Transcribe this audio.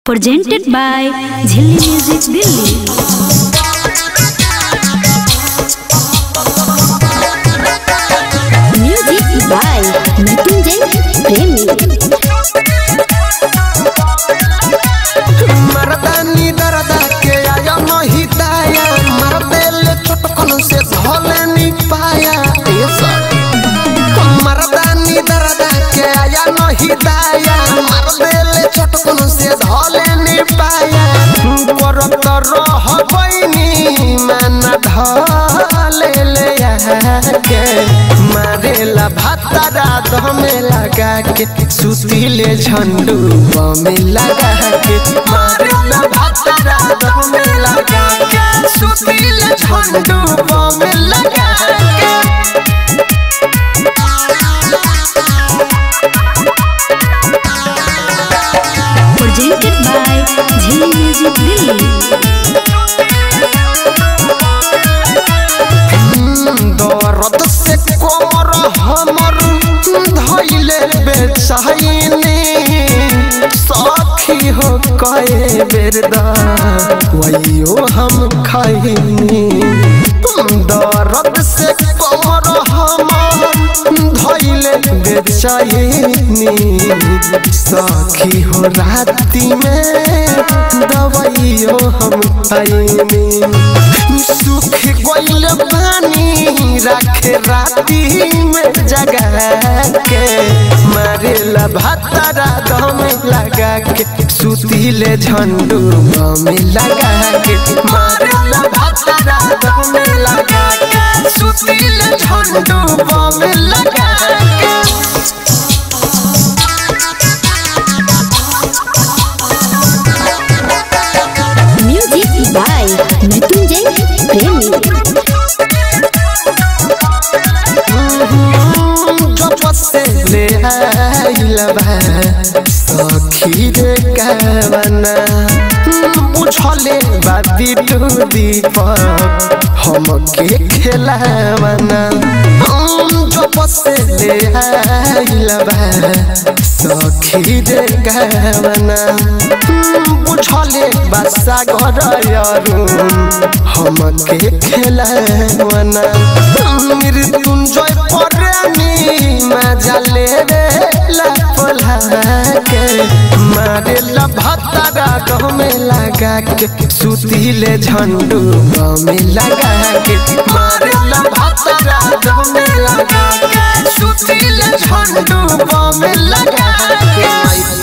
presented by Jhilli Music Delhi. Music by Mrityunjay Premi. मर्दानी दरदा के आया नहीं दाया मरदे ले चटकन से धोले नहीं पाया ए सर मर्दानी दरदा के आया नहीं दाया मरदे ले चटकन से धोले नहीं पाया करत रह बइनी मन ढले ले के मारेला भातारा दमे लगा के सुतीले झंडू बमे लगा के मारेला भातारा दमे लगा के सुतीले झंडू बमे लगा के Presented by Jhilli Music Delhi. दर्द से कोमर हमर धैले बेचैनी सखी हो कए बेर दवाइयो हम खैनी दर्द से कोमर हमर धैले बेचैनी सखी हो राति में दवाइयो हम खैनी सुख गइल पानी रखे राती में जगा के मारेला भातारा दम लगा के सुतीले झंडू बम लगा के मारेला भातारा दम लगा के सुतीले झंडू बम लगा के Music by Mrityunjay Premi. जब से ले आइलबा सखी रे कावना बुझले बादी टू दीपक हमके खेलावना जब से ले आइलबा सखी रे कावना बुझले बासा घर अरुण हमके खेलावना मृत्युंजय परानी मजा ले रे लपला के मारे लभतारा गमे लगा के सुतीले झंडू गमे लगा के मारे लभतारा गमे लगा के सुतीले झंडू गमे लगा के